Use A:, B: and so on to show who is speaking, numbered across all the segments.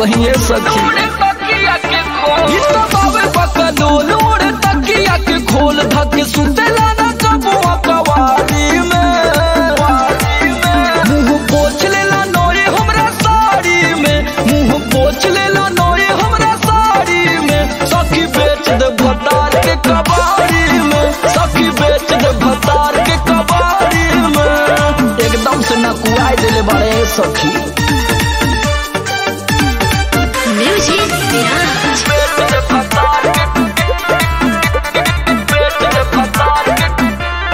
A: कहिए सखी ई तो बाबे बकलोल उड़े तकिया के खोल धक सुतेला ना कबुआ कवारी में मुंह पोछ लेला नोरे हमरा साड़ी में मुंह पोछ लेला नोरे हमरा साड़ी में सखी बेच दे भतार के कबाड़ी में सखी बेच दे भतार के कबाड़ी में एकदम से नकुआई देले बाड़े सखी
B: Music Mirage.
A: बेच दे भतार के बेच दे भतार के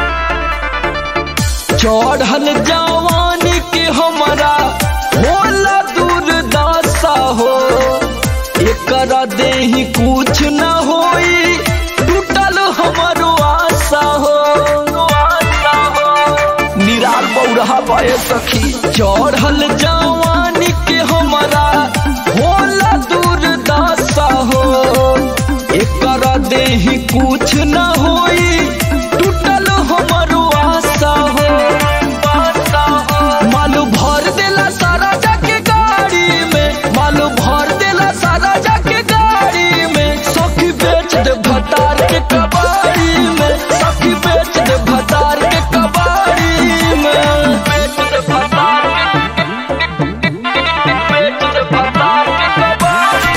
A: चढ़ल जवानी के हमारा होला दूरदशा हो एकरा देही कुछ न होई टूटल हमारो आशा हो आशा हो निराल बौरहा पाए सखी चढ़ल जवानी के हमारा होला दूरदशा हो एकरा देही कुछ न होई टूटल हमारो आशा हो आशा हो मालू भर देला सारा जाके गाड़ी में मालू भर देला सारा जाके गाड़ी में सखी बेच दे भतार के कबाड़ी में सखी बेच दे भतार के कबाड़ी में बेच दे भतार के बेच दे भतार के कबाड़ी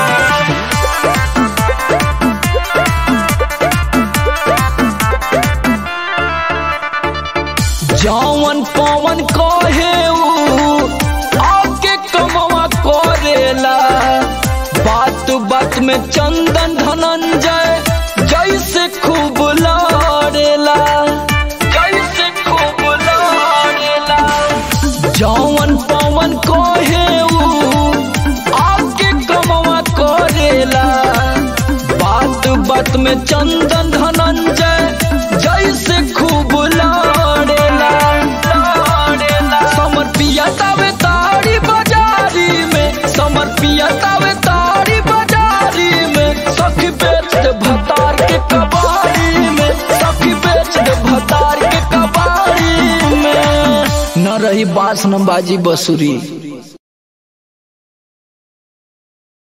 A: जौवन पवन कहे ऊ आके कमवा करेला बात बात में चंदन धनंजय जैसे खूब लड़ेला जैसे खूब लड़ेला जौवन पवन कहे ऊ आके कमवा करेला बात बात में चंदन धनंजय जैसे खूब लड़ेला लड़ेला समर पिया तावे ताड़ी बाजारी में समर पिया तावे ताड़ी बाजारी में सखी बेच दे भतार के कबाड़ी में सखी बेच दे भतार के कबाड़ी में न रही बास न बाजी बसुरी